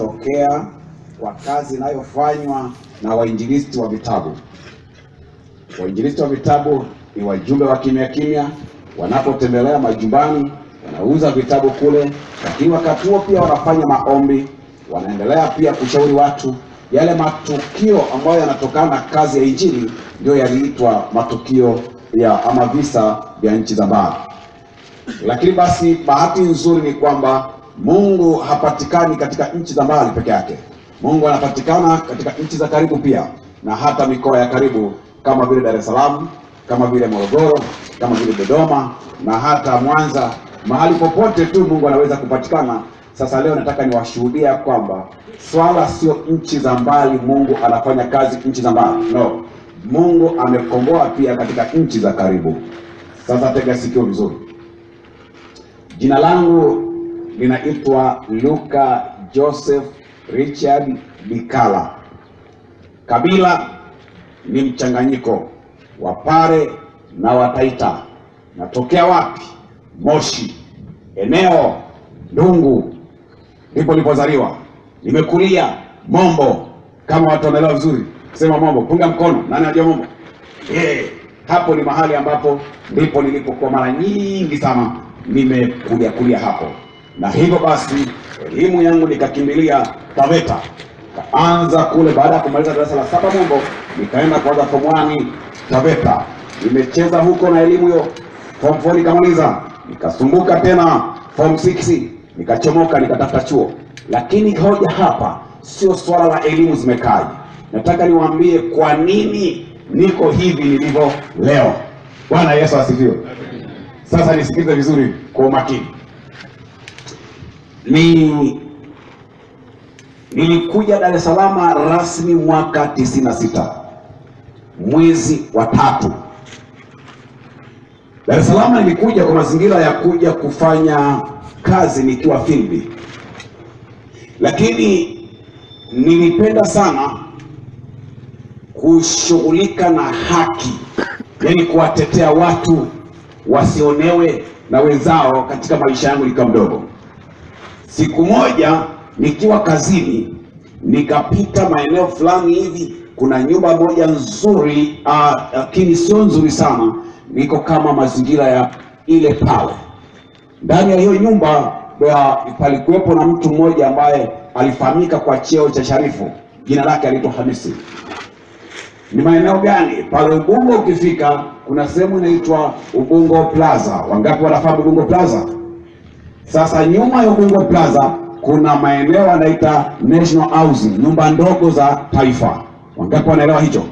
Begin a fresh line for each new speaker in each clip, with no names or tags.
kutokea kwa kazi inayofanywa na wainjilisti wa vitabu. Wainjilisti wa vitabu ni wajumbe wa kimya kimya, wanapotembelea majumbani wanauza vitabu kule, lakini wakati huo pia wanafanya maombi, wanaendelea pia kushauri watu. Yale matukio ambayo yanatokana na kazi ya injili ndio yaliitwa matukio ya ama visa vya nchi za mbali. Lakini basi bahati nzuri ni kwamba Mungu hapatikani katika nchi za mbali peke yake. Mungu anapatikana katika nchi za karibu pia, na hata mikoa ya karibu kama vile Dar es Salaam, kama vile Morogoro, kama vile Dodoma na hata Mwanza. Mahali popote tu Mungu anaweza kupatikana. Sasa leo nataka niwashuhudia kwamba swala sio nchi za mbali, Mungu anafanya kazi nchi za mbali. No, Mungu amekomboa pia katika nchi za karibu. Sasa tega sikio vizuri. Jina langu linaitwa Luka Joseph Richard Bikala. Kabila ni mchanganyiko wa Pare na Wataita. Natokea wapi? Moshi, eneo Dungu, ndipo nilipozaliwa. Nimekulia Mombo, kama watu wanaelewa vizuri sema Mombo. Punga mkono, nani anajua Mombo? Yeah. Hapo ni mahali ambapo ndipo nilipokuwa mara nyingi sana nimekuja kulia hapo, na hivyo basi elimu yangu nikakimbilia Taveta, kaanza kule. Baada ya kumaliza darasa la saba Mombo, nikaenda kuanza form 1 Taveta. Nimecheza huko na elimu hiyo, form 4 nikamaliza, nikasumbuka tena form 6 nikachomoka, nikatafuta chuo. Lakini hoja hapa sio swala la elimu zimekaje, nataka niwaambie kwa nini niko hivi nilivyo leo. Bwana Yesu asifiwe. Sasa nisikilize vizuri kwa umakini. Ni nilikuja Dar es Salaam rasmi mwaka 96 mwezi wa tatu. Dar es Salaam nilikuja kwa mazingira ya kuja kufanya kazi nikiwa field, lakini nilipenda sana kushughulika na haki, yaani kuwatetea watu wasionewe na wenzao katika maisha yangu nikiwa mdogo. Siku moja nikiwa kazini, nikapita maeneo fulani hivi, kuna nyumba moja nzuri, lakini sio nzuri sana, niko kama mazingira ya ile pale. Ndani ya hiyo nyumba palikuwepo na mtu mmoja ambaye alifahamika kwa cheo cha sharifu, jina lake aliitwa Hamisi. Ni maeneo gani? Pale Ubungo ukifika, kuna sehemu inaitwa Ubungo Plaza. Wangapi wanafahamu Ubungo Plaza? Sasa nyuma ya Ubungo Plaza kuna maeneo yanaita National Housing, nyumba ndogo za taifa. Wangapi wanaelewa hicho?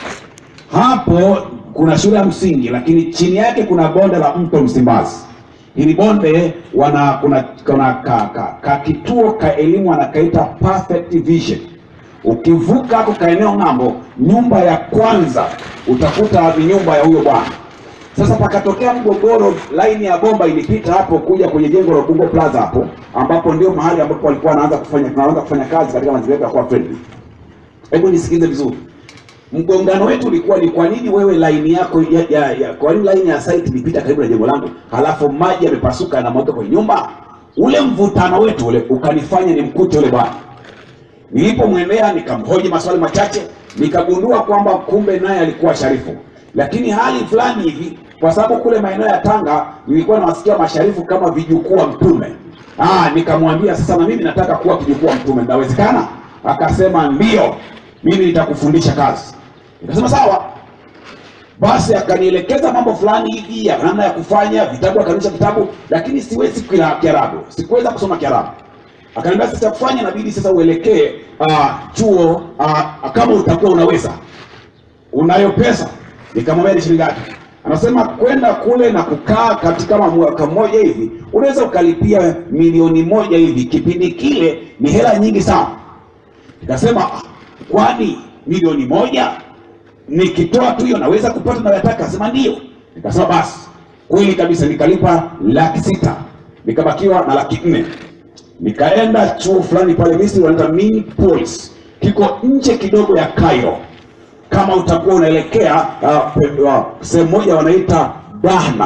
Hapo kuna shule ya msingi, lakini chini yake kuna bonde la mto Msimbazi. Hili bonde wana kuna, kuna ka, ka, ka kituo ka elimu wanakaita Perfect Vision. Ukivuka hapo kaeneo ng'ambo, nyumba ya kwanza utakuta ni nyumba ya huyo bwana. Sasa pakatokea mgogoro, laini ya bomba ilipita hapo kuja kwenye jengo la Ubungo Plaza hapo, ambapo ndio mahali ambapo walikuwa wanaanza kufanya tunaanza kufanya kazi katika mazingira ya kuwa friendly. Hebu nisikize vizuri. Mgongano wetu ulikuwa ni kwa nini wewe laini yako ya, ya, ya, kwa nini laini ya site ilipita karibu na jengo langu, halafu maji yamepasuka na moto kwenye nyumba? Ule mvutano wetu ule ukanifanya nimkute yule bwana. Nilipomwendea nikamhoji maswali machache, nikagundua kwamba kumbe naye alikuwa sharifu, lakini hali fulani hivi, kwa sababu kule maeneo ya Tanga nilikuwa nawasikia masharifu kama vijukuu wa Mtume. Ah, nikamwambia sasa, na mimi nataka kuwa kijukuu wa Mtume, inawezekana? Akasema ndio, mimi nitakufundisha kazi. Nikasema sawa. Basi akanielekeza mambo fulani hivi ya namna ya kufanya vitabu, akanisha vitabu, lakini siwezi Kiarabu, sikuweza kusoma Kiarabu. Akaniambia sasa kufanya inabidi sasa uelekee uh, chuo uh, kama utakuwa unaweza, unayo pesa. Nikamwambia ni shilingi ngapi? Anasema kwenda kule na kukaa katika mwaka mmoja hivi unaweza ukalipia milioni moja hivi. Kipindi kile ni hela nyingi sana. Nikasema kwani milioni moja nikitoa tu hiyo naweza kupata nayotaka? Akasema ndio. Nikasema basi, kweli kabisa. Nikalipa laki sita nikabakiwa na laki nne nikaenda chuo fulani pale Misri wanaita Minneapolis, kiko nje kidogo ya Cairo. Kama utakuwa unaelekea uh, uh, sehemu moja wanaita Dahna,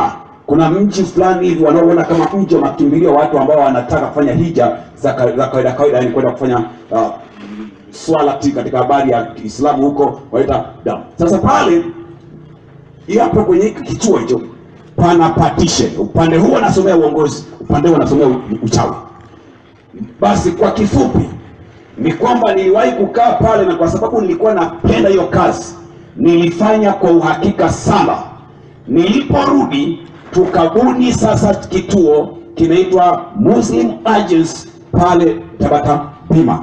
kuna mji fulani hivi wanaoona kama mji wa makimbilio watu ambao wanataka kufanya hija za ka- za kawaida kawaida, yani kwenda kufanya uh, swala ti katika habari ya Kiislamu huko wanaita damu. Sasa pale hiyo hapo kwenye hiki kituo hicho pana partition, upande huu wanasomea uongozi, upande huu wanasomea u- uchawi. Basi kwa kifupi ni kwamba niliwahi kukaa pale, na kwa sababu nilikuwa napenda hiyo kazi, nilifanya kwa uhakika sana. Niliporudi tukabuni sasa kituo kinaitwa Muslim Agents pale Tabata Pima.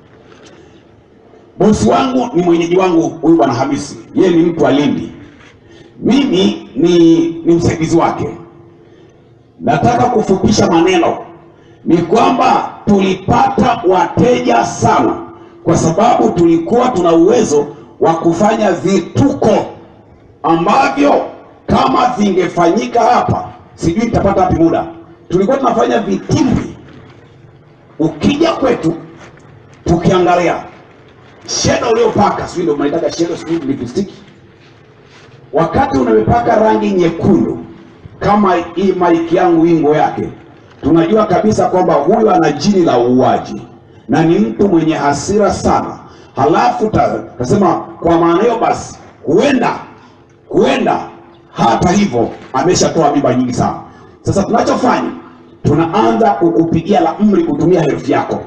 Bosi wangu ni mwenyeji wangu huyu bwana Hamisi, yeye ni mtu wa Lindi, mimi ni, ni msaidizi wake. Nataka kufupisha maneno ni kwamba tulipata wateja sana, kwa sababu tulikuwa tuna uwezo wa kufanya vituko ambavyo kama vingefanyika hapa, sijui nitapata wapi muda. Tulikuwa tunafanya vitimbi, ukija kwetu tukiangalia sheda uliopaka, sijui ndio mnaitaka sheda, sijui lipstick, wakati unamepaka rangi nyekundu kama hii maiki yangu ingo yake, tunajua kabisa kwamba huyu ana jini la uuaji na ni mtu mwenye hasira sana. Halafu ta- tasema kwa maana hiyo basi, huenda huenda hata hivyo ameshatoa mimba nyingi sana. Sasa tunachofanya tunaanza kukupigia la mri kutumia herufi yako.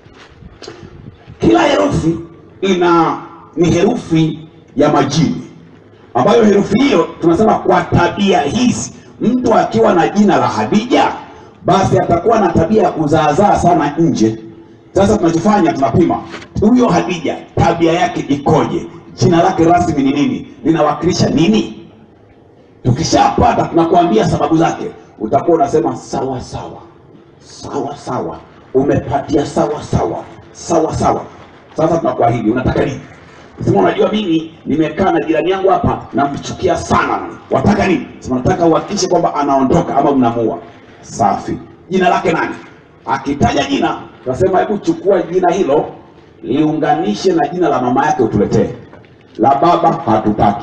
Kila herufi ina ni herufi ya majini ambayo herufi hiyo tunasema kwa tabia hizi, mtu akiwa na jina la Hadija basi atakuwa na tabia ya kuzaazaa sana nje. Sasa tunachofanya tunapima huyo Hadija tabia yake ikoje, jina lake rasmi ni nini, linawakilisha nini. Tukishapata tunakuambia sababu zake, utakuwa unasema sawa sawa sawa sawa, umepatia sawa sawa sawa sawa. Sasa tunakuahidi, unataka nini? Sema unajua mimi nimekaa na jirani yangu hapa namchukia sana. Wataka nini? Sema nataka uhakikishe kwamba anaondoka ama mnamuua. Safi. Jina lake nani? Akitaja jina, tunasema hebu chukua jina hilo liunganishe na jina la mama yake utuletee. La baba hatutaki.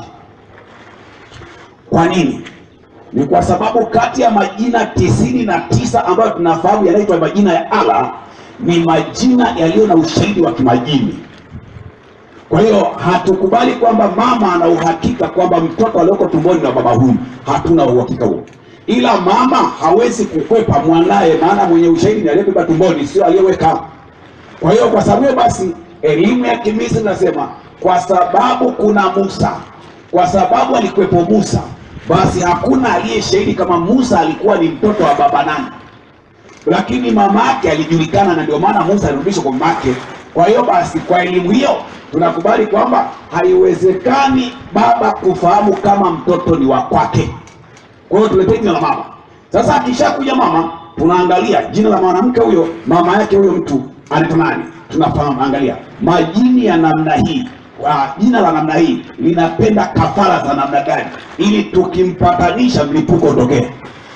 Kwa nini? Ni kwa sababu kati ya majina tisini na tisa ambayo tunafahamu yanaitwa majina ya Allah ni majina yaliyo na ushahidi wa kimajini. Kwa hiyo hatukubali kwamba mama ana uhakika kwamba mtoto alioko tumboni na baba huyu, hatuna uhakika huo, ila mama hawezi kukwepa mwanaye, maana mwenye ushahidi ni aliyebeba tumboni, sio aliyeweka. Kwa hiyo kwa sababu hiyo basi, elimu ya Kimisri nasema kwa sababu kuna Musa, kwa sababu alikuwepo Musa, basi hakuna aliye shahidi kama Musa alikuwa ni mtoto wa baba nani lakini mama yake alijulikana na ndio maana Musa alirudishwa kwa mama yake. Kwa hiyo basi, kwa elimu hiyo tunakubali kwamba haiwezekani baba kufahamu kama mtoto ni wa kwake. Kwa hiyo tuletee jina la mama. Sasa akishakuja mama, tunaangalia jina la mwanamke huyo, mama yake huyo mtu anaitwa nani? Tunafahamu, angalia majini ya namna hii wa jina la namna hii linapenda kafara za namna gani, ili tukimpatanisha mlipuko utokee.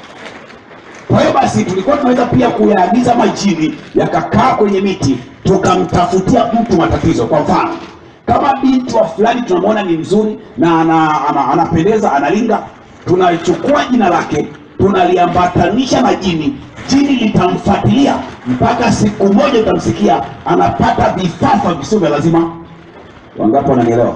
Kwa hiyo basi tulikuwa tunaweza pia kuyaagiza majini yakakaa kwenye miti tukamtafutia mtu matatizo. Kwa mfano kama binti wa fulani tunamwona ni mzuri na ana, ana, anapendeza analinga, tunachukua jina lake tunaliambatanisha na jini, jini litamfuatilia mpaka siku moja utamsikia anapata vifafa visivyo vya lazima. Wangapi wananielewa?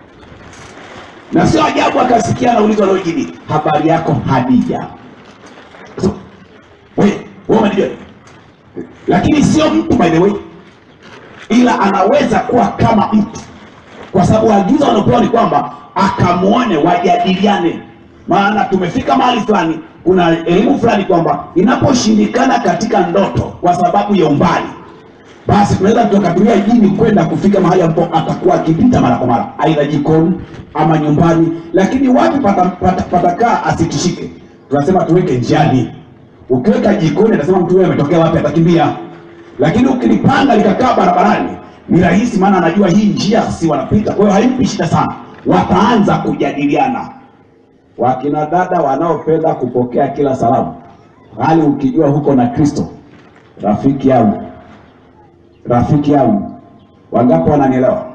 Na sio ajabu akasikia anaulizwa leo jini, habari yako Hadija? So, wewe wewe unajua lakini sio mtu by the way ila anaweza kuwa kama mtu kwa sababu agizo wanaopewa ni kwamba akamwone wajadiliane maana tumefika mahali fulani kuna elimu fulani kwamba inaposhindikana katika ndoto kwa sababu ya umbali basi tunaweza tukatumia jini kwenda kufika mahali ambapo atakuwa akipita mara kwa mara aidha jikoni ama nyumbani lakini wapi patakaa pata, patakaa asitishike tunasema tuweke njiani ukiweka jikoni atasema mtu huyo ametokea wapi atakimbia lakini ukilipanga likakaa barabarani ni rahisi maana anajua hii njia si wanapita kwa hiyo haimpi shida sana wataanza kujadiliana wakina dada wanaopenda kupokea kila salamu hali ukijua huko na kristo rafiki yangu rafiki yangu wangapi wananielewa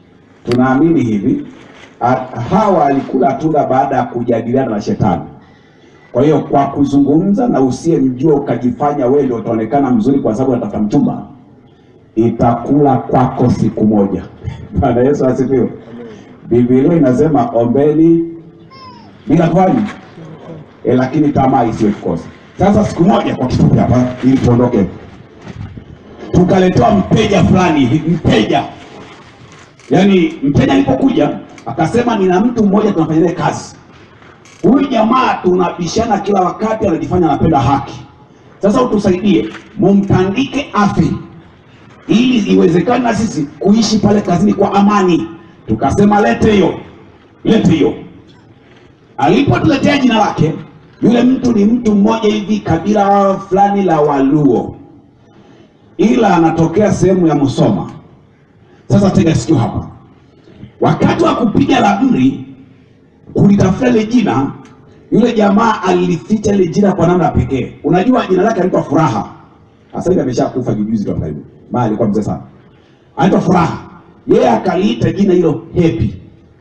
tunaamini hivi a- hawa alikula tunda baada ya kujadiliana na shetani Kwa hiyo kwa kuzungumza na usiyemjua ukajifanya wewe ndio utaonekana mzuri kwa sababu unatafuta mchumba, itakula kwako siku moja. Bwana Yesu asifiwe. Biblia inasema ombeni bila kufanya e, lakini tamaa isiwe kukosa. Sasa siku moja, kwa kifupi hapa, ili tuondoke, tukaletewa mteja fulani hivi, mteja yaani, mteja alipokuja akasema, nina mtu mmoja tunafanya naye kazi. Huyu jamaa tunabishana kila wakati, anajifanya anapenda haki. Sasa utusaidie, mumtandike afe ili iwezekane na sisi kuishi pale kazini kwa amani. Tukasema lete hiyo, lete hiyo. Alipotuletea jina lake, yule mtu ni mtu mmoja hivi kabila fulani la Waluo, ila anatokea sehemu ya Musoma. Sasa tega sikio hapa, wakati wa kupiga ramli kulitafuta ile jina, yule jamaa alilificha ile jina kwa namna pekee. Unajua jina lake alikuwa Furaha, sasa hivi ameshakufa juzi tu karibu, maana alikuwa mzee sana, anaitwa Furaha. Yeye akaliita jina hilo Happy.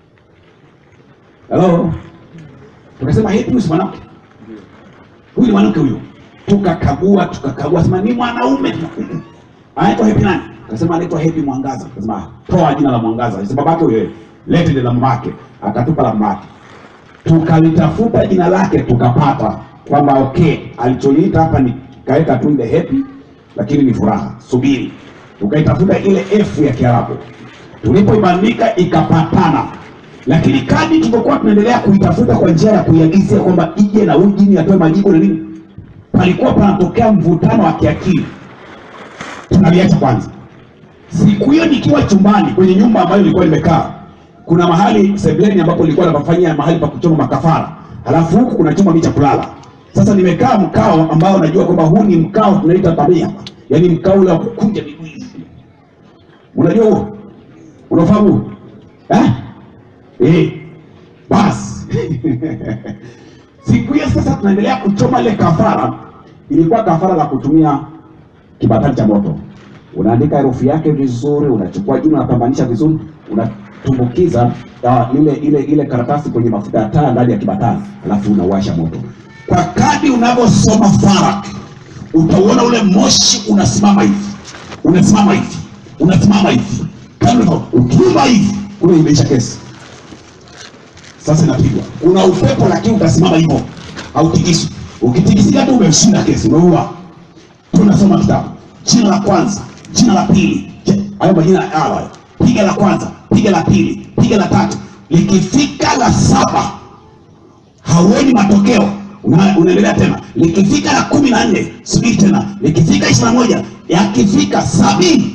Hello, tukasema Happy huyu si mwanamke, huyu ni mwanamke huyu. Tukakagua tukakagua, sema ni mwanaume. Anaitwa Happy nani? Akasema anaitwa Happy Mwangaza. Akasema toa jina la Mwangaza. Akasema babake huyo, lete ile la mamake. Akatupa la mamake, tukalitafuta jina lake tukapata kwamba okay, alicholiita hapa ni kaweka tu ile Happy, lakini ni Furaha. Subiri, tukaitafuta ile F ya Kiarabu, tulipoibandika ikapatana lakini kadri tulivyokuwa tunaendelea kuitafuta kwa njia ya kuiagizia kwamba ije na huyu jini atoe majibu na nini, palikuwa panatokea mvutano wa kiakili. Tunaliacha kwanza. Siku hiyo nikiwa chumbani kwenye nyumba ambayo nilikuwa nimekaa, kuna mahali sebleni ambapo nilikuwa napafanyia mahali pa kuchoma makafara, halafu huku kuna chumba mimi cha kulala. Sasa nimekaa mkao ambao najua kwamba huu ni mkao tunaita tabia, yaani mkao ule wa kukunja miguu hivi. Unajua huo, unafahamu eh? Eh, basi siku hiyo sasa tunaendelea kuchoma ile kafara. Ilikuwa kafara la kutumia kibatari cha moto, unaandika herufi yake vizuri, unachukua jina, unapambanisha vizuri, unatumbukiza uh, ile ile ile karatasi kwenye mafuta ya taa ndani ya kibatari, alafu unawasha moto. Kwa kadi unavyosoma farak, utauona ule moshi unasimama hivi, unasimama hivi, unasimama hivi, kama ukiumba hivi, kule imeisha kesi sasa inapigwa. Kuna upepo lakini utasimama hivyo, hautikiswi. Ukitikisika tu umeshinda kesi, umeua. Tunasoma kitabu, jina la kwanza, jina la pili, Je, hayo majina ya hayo. Piga la kwanza, piga la pili, piga la tatu, likifika la saba hauoni matokeo, una- unaendelea tena. Likifika la kumi na nne subiri tena, likifika ishirini na moja yakifika sabini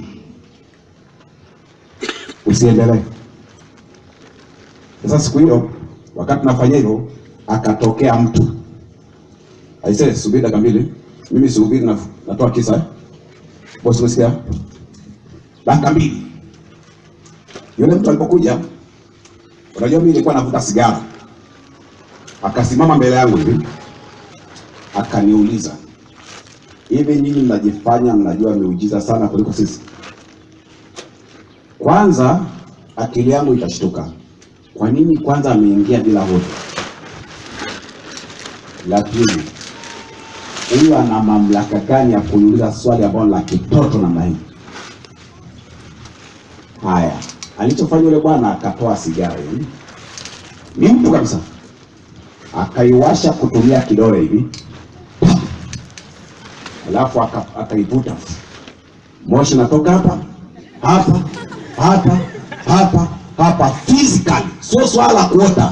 usiendelee. Sasa siku hiyo wakati nafanya hivyo, akatokea mtu aisee, subiri dakika mbili, mimi sihubiri, na- natoa kisa eh? Bosi, umesikia? Dakika mbili, yule mtu alipokuja, unajua mimi nilikuwa navuta sigara, akasimama mbele yangu hivi, akaniuliza, hivi nyinyi mnajifanya mnajua miujiza sana kuliko sisi? Kwanza akili yangu ikashtuka kwa nini kwanza ameingia bila hodi? La pili, huyu ana mamlaka gani ya kuniuliza swali ambalo la kitoto namna hii? Haya, alichofanya yule bwana akatoa sigara hivi, ni mtu kabisa, akaiwasha kutumia kidole hivi, alafu aka- akaivuta, moshi natoka hapa hapa hapa hapa hapa physically, sio swala la kuota.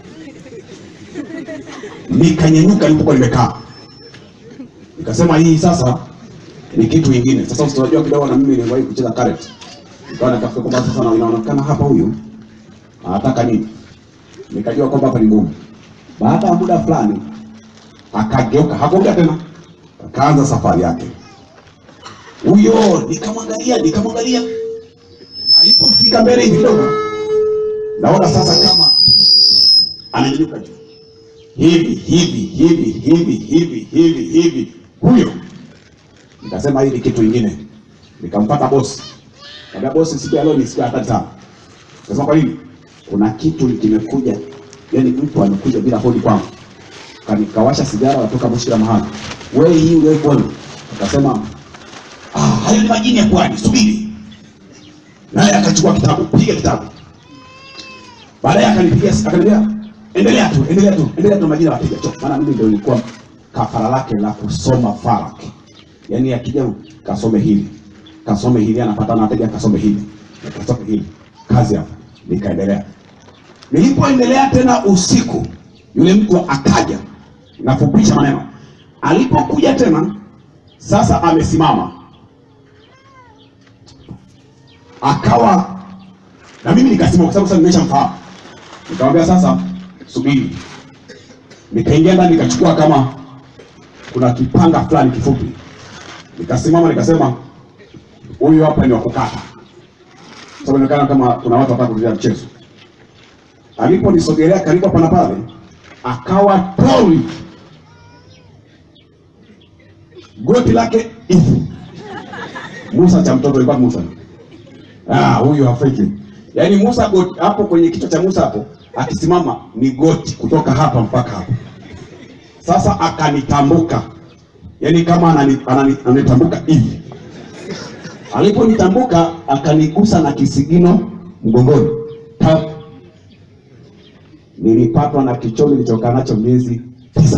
Nikanyanyuka nilipokuwa nimekaa, nikasema hii sasa ni kitu kingine. Sasa usiwajua kidogo, na mimi niliwahi kucheza karate, nikawa natafuta kwamba sasa na- inaonekana hapa huyu anataka nini, nikajua kwamba hapa ni ngumu. Baada ya muda fulani akageuka, hakuongea tena, akaanza safari yake huyo. Nikamwangalia, nikamwangalia alipofika mbele hivi kidogo, naona sasa kama ananyanyuka juu hivi hivi hivi hivi hivi hivi hivi, huyo. Nikasema hii ni kitu kingine, nikampata bosi, kaambia bosi, siku ya leo ni siku ya hatari sana. Kasema kwa nini? Kuna kitu kimekuja, yani mtu amekuja bila hodi kwangu. kanikawasha sigara watoka moshi kila mahali. Wewe hii wewe kwani? Akasema ah, hayo ni majini ya pwani, subiri. Naye akachukua kitabu, piga kitabu. Baadaye akanipigia akaniambia endelea tu, endelea tu, endelea tu majina wateja tu. Maana mimi ndio nilikuwa kafara lake la kusoma farak. Yaani akija kasome hili. Kasome hili anapata na wateja kasome hili. Kasome hili. Kazi hapa. Nikaendelea. Nilipoendelea tena usiku, yule mtu akaja, nafupisha maneno. Alipokuja tena, sasa amesimama, akawa na mimi nikasimama, kwa sababu sasa nimeshamfahamu. Nikamwambia sasa, subiri. Nikaingia ndani, nikachukua kama kuna kipanga fulani kifupi, nikasimama, nikasema huyu hapa ni wa kukata, sababu inaonekana kama kuna watu wataka kurudia mchezo aliponisogelea karibu hapa na pale, akawa tori goti lake hivi. Musa cha mtoto ilikuwa Musa. Ah, huyu Afriki. Yaani Musa goti hapo kwenye kichwa cha Musa hapo akisimama ni goti kutoka hapa mpaka hapa. Sasa akanitambuka. Yaani kama anani, anani, ananitambuka hivi. Aliponitambuka akanigusa na kisigino mgongoni. Tap nilipatwa na kichomi nilichokaa nacho miezi tisa.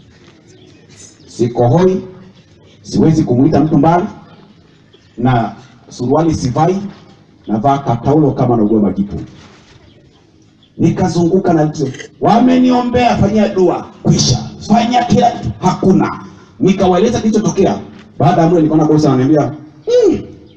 Sikohoi, siwezi kumwita mtu mbali, na suruali sivai, navaa kataulo kama naugua majipu. Nikazunguka na vitu, wameniombea, fanyia dua, kwisha, fanya kila kitu, hakuna. Nikawaeleza kilichotokea. Baada ya muda nikaona bosi ananiambia "Hmm,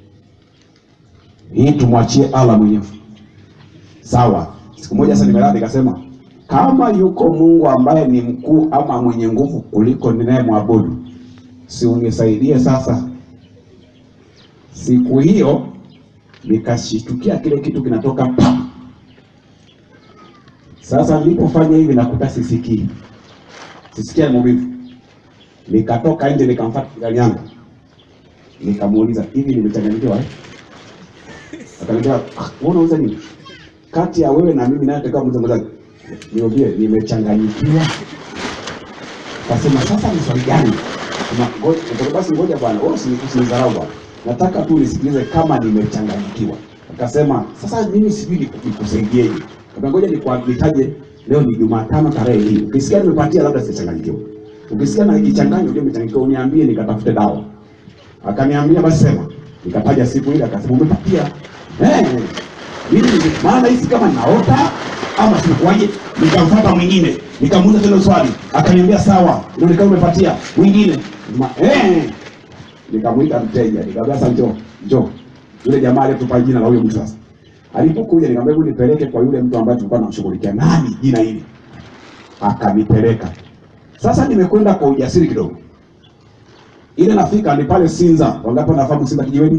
hii tumwachie Allah mwenyewe. Sawa. Siku moja sasa nimelala nikasema kama yuko Mungu ambaye ni mkuu ama mwenye nguvu kuliko ninayemwabudu, si unisaidie sasa. Siku hiyo nikashitukia kile kitu kinatoka pa. Sasa nilipofanya hivi nakuta sisikii, sisikia maumivu. Nikatoka nje nikamfuata jirani yangu, nikamuuliza hivi, nimechanganyikiwa eh? Akaniambia, "Ah, wewe unauza nini? Kati ya wewe na mimi naye atakuwa mmoja mmoja. Niambie nimechanganyikiwa. Kasema sasa ni swali gani? Sema ngoja basi ngoja bwana, wewe usinidharau bwana. Nataka tu nisikilize kama nimechanganyikiwa. Akasema sasa mimi sijui niku- nikusaidieje. Akasema ngoja nikuitaje leo ni Jumatano tarehe hii. Ukisikia nimepatia labda sichanganyikiwa. Ukisikia na ikichanganya ndio umechanganyikiwa uniambie nikatafute dawa. Akaniambia basi sema. Nikataja siku ile akasema umepatia. Eh. Mimi nime- maana hisi kama naota ama sinakuaje, nikamfuata mwingine, nikamuuliza tena swali, akaniambia sawa, inaonekana umepatia mwingine. Ma, eh, nikamwita mteja, nikamwambia sasa, njoo njoo. Yule jamaa aliyetupa jina la huyo mtu sasa, alipokuja nikamwambia, hebu nipeleke kwa yule mtu ambaye tulikuwa tunamshughulikia, nani jina hili? Akanipeleka. Sasa nimekwenda kwa ujasiri kidogo, ile nafika ni pale Sinza. Wangapi wanafahamu Sinza kijiweni?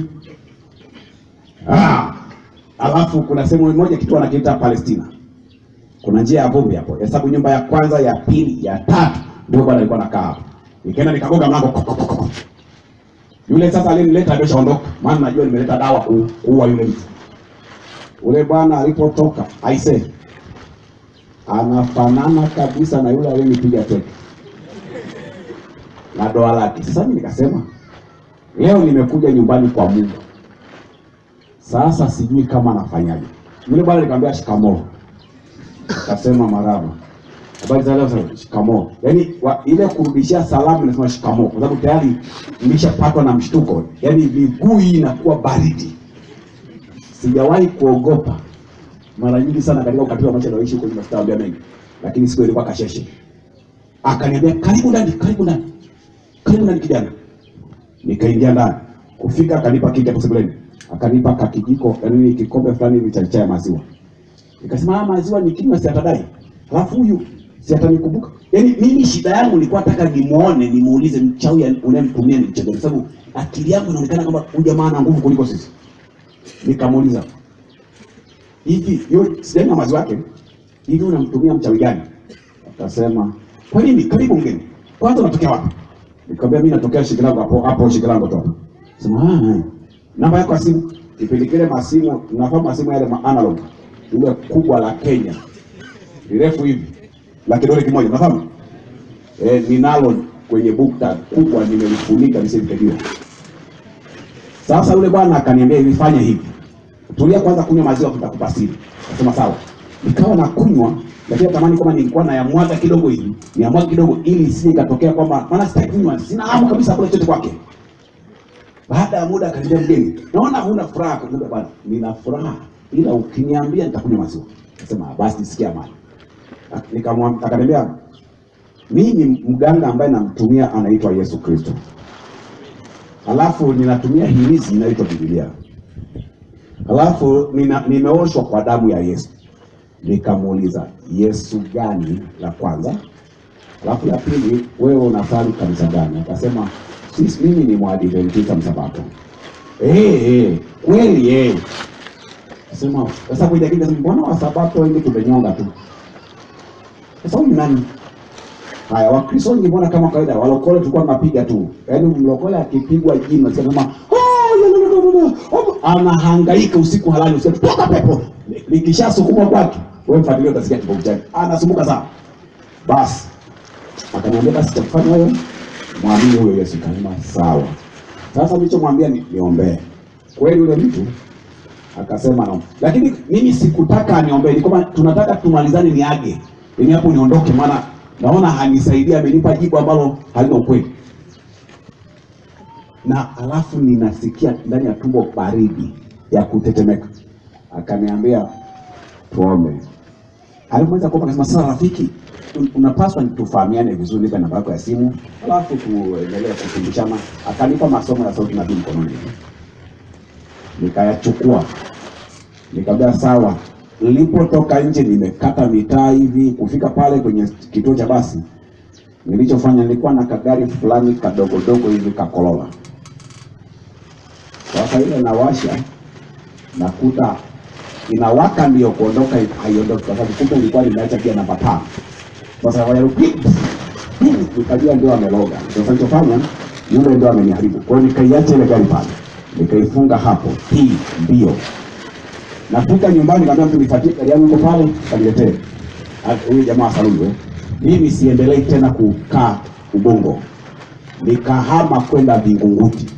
Ah, alafu kuna sehemu moja kitu wanakiita Palestina. Kuna njia ya vumbi hapo. Hesabu nyumba ya kwanza, ya pili, ya tatu. Ndio bwana alikuwa anakaa hapo. Nikaenda nikagonga mlango. kok, kok, kok. Yule sasa alinileta ndio shaondoka. Maana najua nimeleta dawa ku- kuua yule mtu. Ule bwana alipotoka, aise. Anafanana kabisa na yule aliyenipiga teke. Na doa lake. Sasa mimi nikasema, leo nimekuja nyumbani kwa Mungu. Sasa sijui kama nafanyaje. Yule bwana nikamwambia shikamoo. Akasema marhaba. Habari za leo sasa shikamoo. Yaani wa- ile kurudishia salamu nasema shikamoo kwa sababu tayari nimeshapatwa na mshtuko. Yaani miguu hii inakuwa baridi. Sijawahi kuogopa mara nyingi sana katika ukatili wa maisha naishi huko nyuma sitawaambia mengi. Lakini siku ilikuwa kasheshe. Akaniambia karibu ndani, karibu ndani. Karibu ndani kijana. Nikaingia ndani. Kufika akanipa kiti hapo sebuleni. Akanipa kakijiko, yaani kikombe fulani hivi cha chai ya maziwa. Nikasema ah, maziwa nikinywa si atadai. Alafu huyu si atanikumbuka. Yaani mimi shida yangu nilikuwa nataka nimuone, nimuulize mchawi unayemtumia ni mchezo, kwa sababu akili yangu inaonekana kama huyu jamaa ana nguvu kuliko sisi. Nikamuuliza hivi, yo sijanywa maziwa yake, hivi unamtumia mchawi gani? Akasema kwa nini? Karibu mgeni, kwanza unatokea wapi? Nikamwambia mimi natokea Shikilango hapo hapo Shikilango tu. Sema ah, ah. namba yako ya simu. Kipindi kile masimu, nafahamu masimu yale ma analog ile kubwa la Kenya lirefu hivi la kidole kimoja, nafahamu eh, ninalo kwenye bukta kubwa nimelifunika lisivikajiwa. Sasa yule bwana akaniambia hivi, fanya hivi, tulia kwanza, kunywa maziwa, tutakupa siri. Nasema sawa. Nikawa na kunywa, lakini natamani kama nilikuwa nayamwaga kidogo hivi, niamwaga kidogo, ili isije ikatokea kwamba maana sitaki kunywa, sina hamu kabisa kula chochote kwake. Baada ya muda akaniambia, mgeni, naona huna furaha. Kumbe bwana, nina furaha, ila ukiniambia nitakunywa maziwa. Nasema basi, sikia amani. Nikamwambia, akaniambia mimi mganga ambaye namtumia anaitwa Yesu Kristo, alafu ninatumia hirizi inaitwa Biblia, alafu nina, nimeoshwa kwa damu ya Yesu. Nikamuuliza Yesu gani la kwanza, alafu la pili, wewe unasali kanisa gani? Akasema sisi, mimi ni mwadventista msabato. Eh, eh, kweli eh. Sema sasa kuja kija, mbona wasabato wengi tumenyonga tu? Sasa huyu ni nani? Haya, Wakristo wengi mbona kama kawaida, walokole tulikuwa tunapiga tu, yaani mlokole akipigwa jino sema oh, no, no, no, no, no. Oh, anahangaika usiku halali, usiku toka pepo likishasukumwa kwake, wewe mfuatilie, utasikia kibovu chake, anasumbuka sana. Basi akaniambia basi cha kufanya wewe mwamini huyo Yesu. Kasema sawa. Sasa nilichomwambia ni niombee. Kweli yule mtu akasema no, lakini mimi sikutaka aniombee, ni kwamba tunataka tumalizane, niage ili hapo niondoke, maana naona hanisaidia, amenipa jibu ambalo halina ukweli, na alafu ninasikia ndani ya tumbo baridi ya kutetemeka. Akaniambia tuombe. Alimweza kuomba, akasema sasa, rafiki, un- unapaswa tufahamiane vizuri, nipe namba yako ya simu, alafu tuendelee kufundishana. Akanipa masomo ya sauti nabii mkononi, nikayachukua, nikamwambia sawa. Nilipotoka nje, nimekata mitaa hivi kufika pale kwenye kituo cha basi, nilichofanya nilikuwa na kagari fulani kadogodogo hivi kakolola. Sasa ile nawasha, nakuta inawaka ndio kuondoka, haiondoki kwa sababu kumbe ilikuwa nimeacha pia namba tano. Sasa wale nikajua ndio ameloga. Sasa nilichofanya yule ndio ameniharibu. Kwa hiyo nikaiacha ile gari pale, nikaifunga hapo, hii mbio Nafika nyumbani nikamwambia mtu nifuatie gari yangu iko pale, kaniletee. Ah, Huyu jamaa saluni. Mimi siendelei tena kukaa Ubungo. Nikahama kwenda Vingunguti.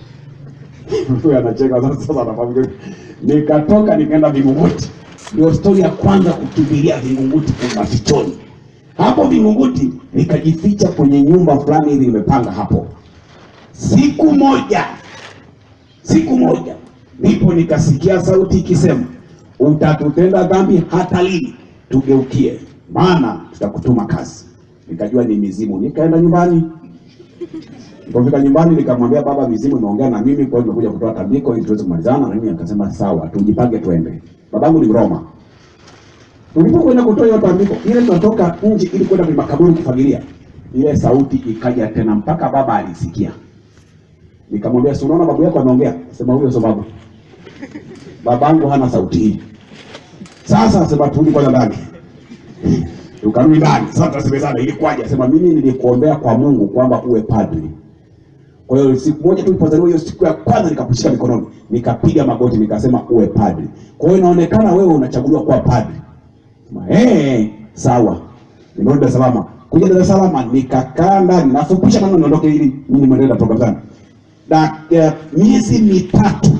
Mtu anacheka sasa sasa anafahamu. Nikatoka nikaenda Vingunguti. Ndio stori ya kwanza kukimbilia Vingunguti kwa mafichoni. Hapo Vingunguti nikajificha kwenye nyumba fulani hivi nimepanga hapo. Siku moja siku moja ndipo nikasikia sauti ikisema, utatutenda dhambi hata lini? Tugeukie, maana tutakutuma kazi. Nikajua ni mizimu. Nikaenda nyumbani. Nilipofika nyumbani, nikamwambia baba, mizimu imeongea na mimi, kwa hiyo nimekuja kutoa tambiko ili tuweze kumalizana. Na mimi akasema sawa, tujipange twende. Babangu ni Mroma. Tulipokwenda kutoa hiyo tambiko, ile tunatoka nje ili kwenda kwenye makaburi kufagilia, ile sauti ikaja tena, mpaka baba alisikia. Nikamwambia, si unaona babu yako ameongea? Sema huyo sio babu. Babangu hana sauti hii. Sasa sema turudi kwanza ndani. Tukarudi ndani. Sasa tunasemezana ilikuwaje? Sema mimi nilikuombea kwa Mungu kwamba uwe padri. Kwa hiyo siku moja tu nilipozaliwa hiyo siku ya kwanza nikakushika mikononi, nikapiga magoti nikasema uwe padri. Kwa hiyo inaonekana wewe unachaguliwa kuwa padri. Sema eh, sawa. Nimerudi Dar es Salaam. Kuja Dar es Salaam nikakaa ndani, nafupisha maneno niondoke ili mimi niendelee na program zangu na eh, miezi mitatu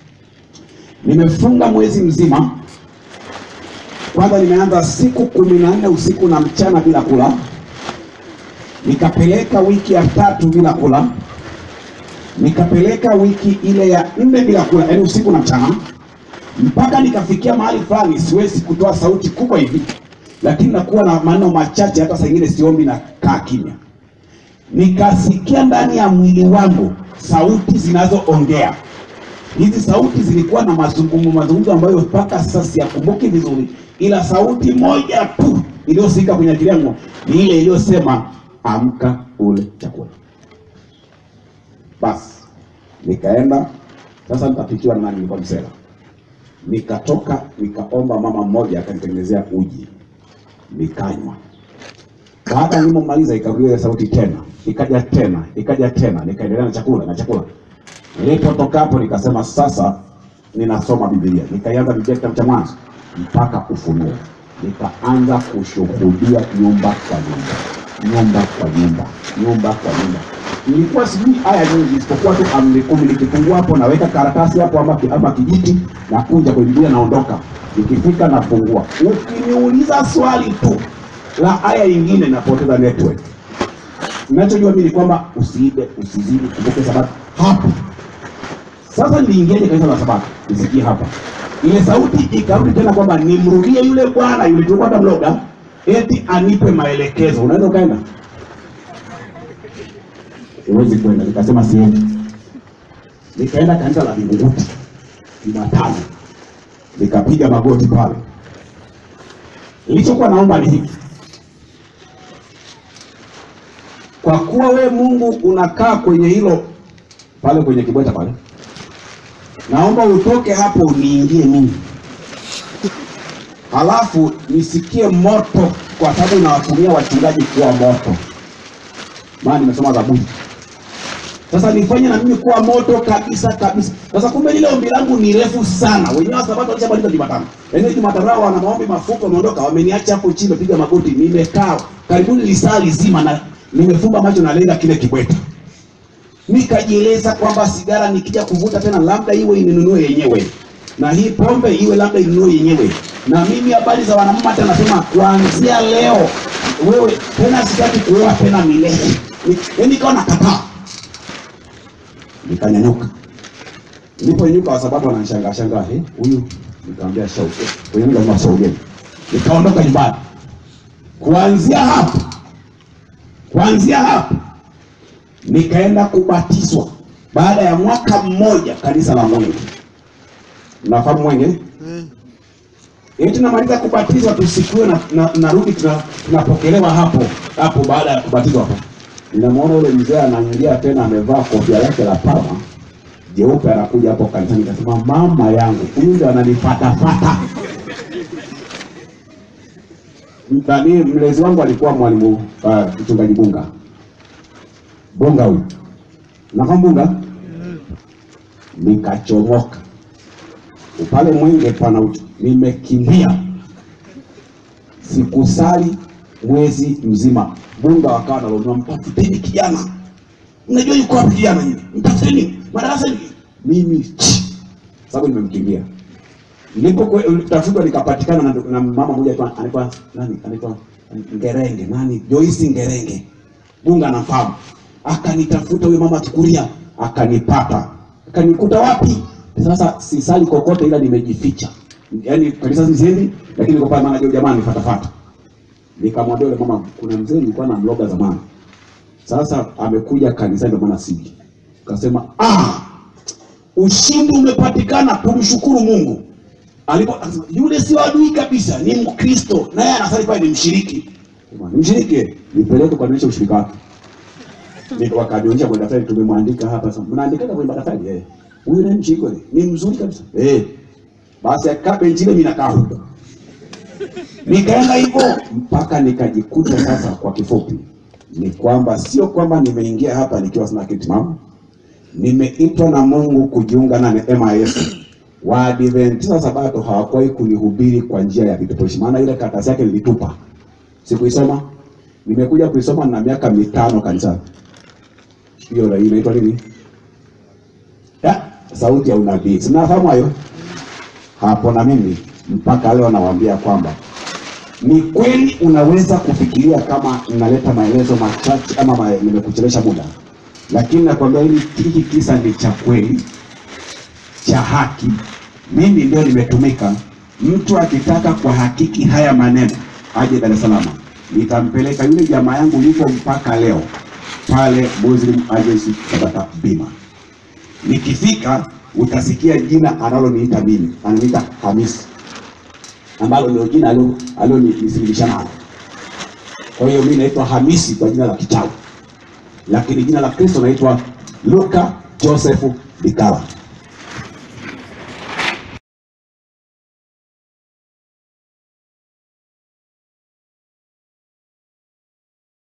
nimefunga mwezi mzima. Kwanza nimeanza siku kumi na nne usiku na mchana bila kula, nikapeleka wiki ya tatu bila kula, nikapeleka wiki ile ya nne bila kula, yaani usiku na mchana, mpaka nikafikia mahali fulani siwezi kutoa sauti kubwa hivi, lakini nakuwa na maneno machache, hata saa ingine siombi na kaa kimya nikasikia ndani ya mwili wangu sauti zinazoongea. Hizi sauti zilikuwa na mazungumzo mazungumzo ambayo mpaka sasa siyakumbuki vizuri, ila sauti moja tu iliyosikika kwenye akili yangu ni ile iliyosema amka ule chakula. Basi nikaenda sasa, nitapikiwa na nani? Nilikuwa msela. Nikatoka nikaomba mama mmoja akanitengenezea uji, nikanywa baada ya nilipomaliza ikarudia ile sauti tena, ikaja tena, ikaja tena, nikaendelea na chakula na chakula. Nilipotoka hapo nikasema sasa ninasoma Biblia. Nikaianza Biblia kitabu cha Mwanzo mpaka Ufunuo, nikaanza kushuhudia nyumba kwa nyumba. nyumba kwa nyumba, nyumba kwa nyumba. Nilikuwa sijui aya nyingi isipokuwa tu amri kumi. Nikifungua hapo naweka karatasi hapo ama, ama kijiti na kunja kwenye Biblia naondoka, nikifika nafungua. Ukiniuliza swali tu la aya nyingine napoteza network. Ninachojua mimi ni kwamba usiibe, usizini, kumbuke sabato hapo. Sasa niliingiaje kanisa la Sabato? Nisikie hapa, ile sauti ikarudi tena kwamba nimrudie yule bwana yule tulikuwa tunamloga, eti anipe maelekezo. Unaweza ukaenda? Huwezi kwenda. Nikasema siendi. Nikaenda kanisa la Vingunguti Jumatano, nikapiga magoti pale. Nilichokuwa naomba ni hiki kwa kuwa we Mungu unakaa kwenye hilo pale kwenye kibweta pale, naomba utoke hapo uniingie mimi, halafu nisikie moto, kwa sababu nawatumia wachungaji kuwa moto, maana nimesoma Zaburi. Sasa nifanye na mimi kuwa moto kabisa kabisa. Sasa kumbe lile ombi langu ni refu sana. Wenyewe wa Sabato walishamaliza Jumatano, yaani Jumatano wao wana maombi mafupi, wameondoka, wameniacha hapo chini, piga magoti, nimekaa karibuni lisaa lizima na nimefumba macho na lenga kile kibweta, nikajieleza kwamba sigara nikija kuvuta tena labda iwe ininunue yenyewe, na hii pombe iwe labda inunue yenyewe, na mimi habari za wanamama tena nasema kuanzia leo wewe tena sitaki kuoa tena milele. Ni- Nikawa nakataa, nikanyanyuka. Niliponyanyuka kwa sababu wananishangaa shangaa, eh, huyu nikamwambia shauke kwenye mimi lazima shaurieni. Nikaondoka nyumbani. Kuanzia hapo kuanzia hapo nikaenda kubatizwa baada ya mwaka mmoja kanisa la Mwenge. Nafahamu Mwenge? Eti namaliza kubatizwa tusikiwe na, na, narudi tuna- tunapokelewa hapo hapo. Baada ya kubatizwa hapo, ninamwona ule mzee ananyalia tena, amevaa kofia lake la pama jeupe, anakuja hapo kanisani. Nikasema mama yangu, huyu ndio ananifatafata. Mtani mlezi wangu alikuwa mwalimu uh, mchungaji Bunga Bunga huyu nafahamu Bunga. Nikachomoka pale Mwenge pana uchu, nimekimbia sikusali mwezi mzima. Bunga wakawa nalomia, mtafuteni kijana, mnajua yuko wapi kijana yule, mtafuteni madarasa hivi. Mimi ch- sababu nimemkimbia nilipotafutwa nikapatikana na, na mama mmoja tu anaitwa nani, anaitwa Ngerenge nani, Joyce Ngerenge, Bunga anafahamu. Akanitafuta huyo mama Kikuria, akanipata, akanikuta wapi? Sasa sisali kokote, ila nimejificha, yaani kanisa sisiendi, lakini niko pale, maana jamaa nifatafata. Nikamwambia yule mama, kuna mzee nilikuwa na mloga zamani, sasa amekuja kanisani, ndio maana siji. Kasema ah, ushindi umepatikana, tumshukuru Mungu. Alipo akasema, yule sio adui kabisa, ni Mkristo naye anasali pale, ni mshiriki. Sema, Ni mshiriki, nipeleke kuadhimisha ushirika wake. Ndio wakanionyesha kwenye daftari, tumemwandika hapa. Sasa mnaandikaga kwenye daftari eh, huyu ni mshiriki kweli, ni mzuri kabisa eh. Basi akaa benchi ile, mimi nakaa huko, nikaenda hivyo mpaka nikajikuta sasa. Kwa kifupi ni kwamba sio kwamba nimeingia hapa nikiwa sina kitu timamu nimeitwa na Mungu kujiunga na neema ya Yesu. Waadventista wa Sabato hawakuwahi kunihubiri kwa njia ya vipeperushi, maana ile karatasi yake nilitupa, sikuisoma. Nimekuja kuisoma na miaka mitano kanisani. Hiyo la- inaitwa nini? Ya, sauti ya unabii. Sinafahamu hayo hapo, na mimi mpaka leo nawaambia kwamba ni kweli unaweza kufikiria kama naleta maelezo machache ama ma, nimekuchelesha muda, lakini nakwambia hili hiki kisa ni cha kweli cha haki. Mimi ndio nimetumika. Mtu akitaka kwa hakiki haya maneno aje Dar es Salaam, nitampeleka yule jamaa yangu yuko mpaka leo pale Muslim Agency Tabata Bima. Nikifika utasikia jina analoniita mimi, ananiita Hamisi ambalo ndio jina alio- alionisilimisha nalo. Kwa hiyo mimi naitwa Hamisi kwa jina la kichawi, lakini jina la Kristo naitwa Luka Joseph Bikala.